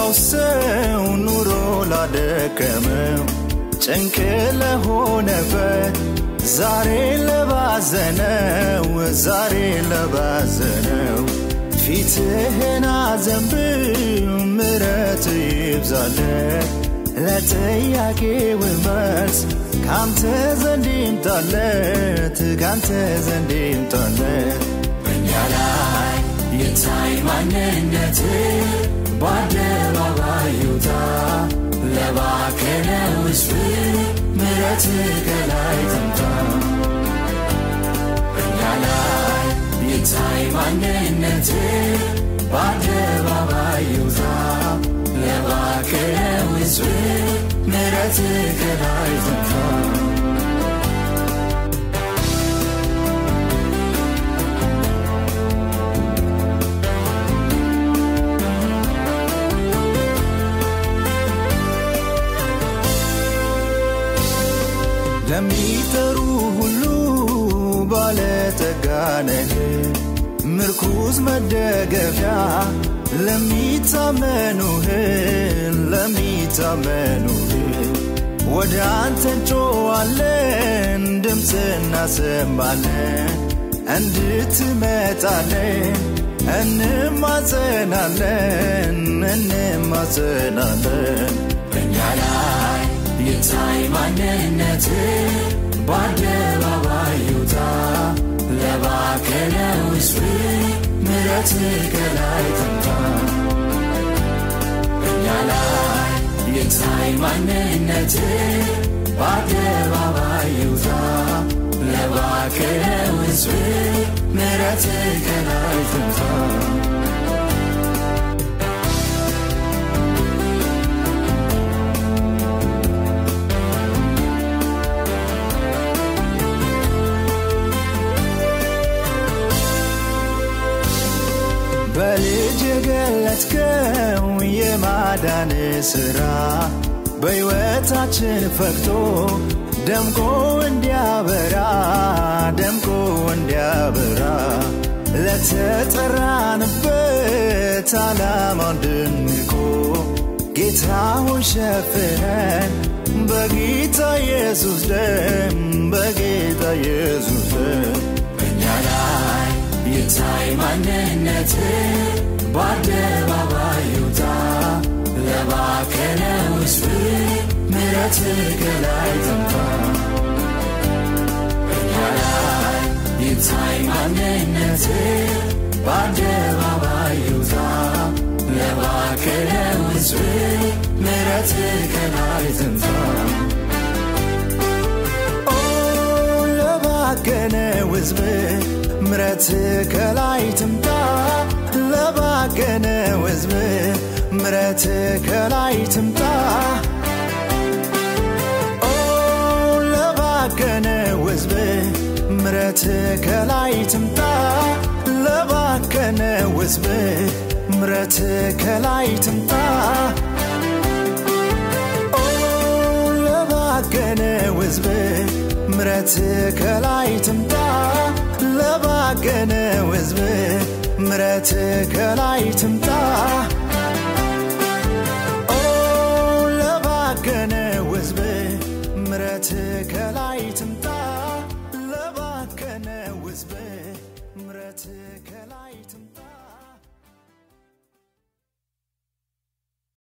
ለከፋው ሰው ኑሮ ላደከመው ጭንቅ ለሆነበት ዛሬ ለባዘነው ዛሬ ለባዘነው ፊትህን አዘንብል ምረት ይብዛለት ለጥያቄው መልስ ካንተ ዘንድ ይምጣለት ካንተ ዘንድ ይምጣለት በእኛ ላይ የታይ ማንነት በአደባባይ ይውጣ ለባከነ ውስጥ ምረት ከላይ ትምጣ በእኛ ላይ የታይ ማንነት በአደባባይ ይውጣ ለባከነ ውስጥ ምረት ከላይ ትምጣ ለሚጠሩ ሁሉ ባለጠጋ ነህ፣ ምርኩዝ መደገፊያ ለሚታመኑህ ለሚታመኑህ ወደ አንተ እንጮዋለን፣ ድምፅ እናሰማለን፣ እንድትመጣለን እንማጸናለን እንማጸናለን በእኛ ላይ የታይ ማንነት በአደባባይ ይውጣ ለባከነ ውስጥ ምረት ከላይ ትምጣ በእኛ ላይ የታይ ማንነት በአደባባይ ይውጣ ለባከነ ውስጥ ምረት ከላይ ትምጣ በልጅ የገለጥከው የማዳን ሥራ በሕይወታችን ፈክቶ ደምቆ እንዲያበራ ደምቆ እንዲያበራ ለተጠራንበት ዓላማ እንድንቆ ጌታ ሆይ ሸፍነን በጌታ ኢየሱስ ደም በጌታ ኢየሱስ ደም በእኛ ላይ የታይ ማንነት በአደባባይ ይውጣ ለባከነ ውስጥ ምረት ከላይ ትምጣ በእኛ ላይ የታይ ማንነት በአደባባይ ይውጣ ለባከነ ውስጥ ምረት ከላይ ትምጣ ኦ ለባከነ ሕዝብ ምረት ከላይ ትምጣ ለባከነ ሕዝብ ምረት ከላይ ትምጣ ኦ ለባከነ ሕዝብ ምረት ከላይ ትምጣ ለባከነ ሕዝብ ምረት ከላይ ትምጣ ኦ ለባከነ ሕዝብ ምረት ከላይ ትምጣ ለባከነ ሕዝብ ምረት ከላይ ትምጣ ኦ ለባከነ ሕዝብ ምረት ከላይ ትምጣ ለባከነ ሕዝብ ምረት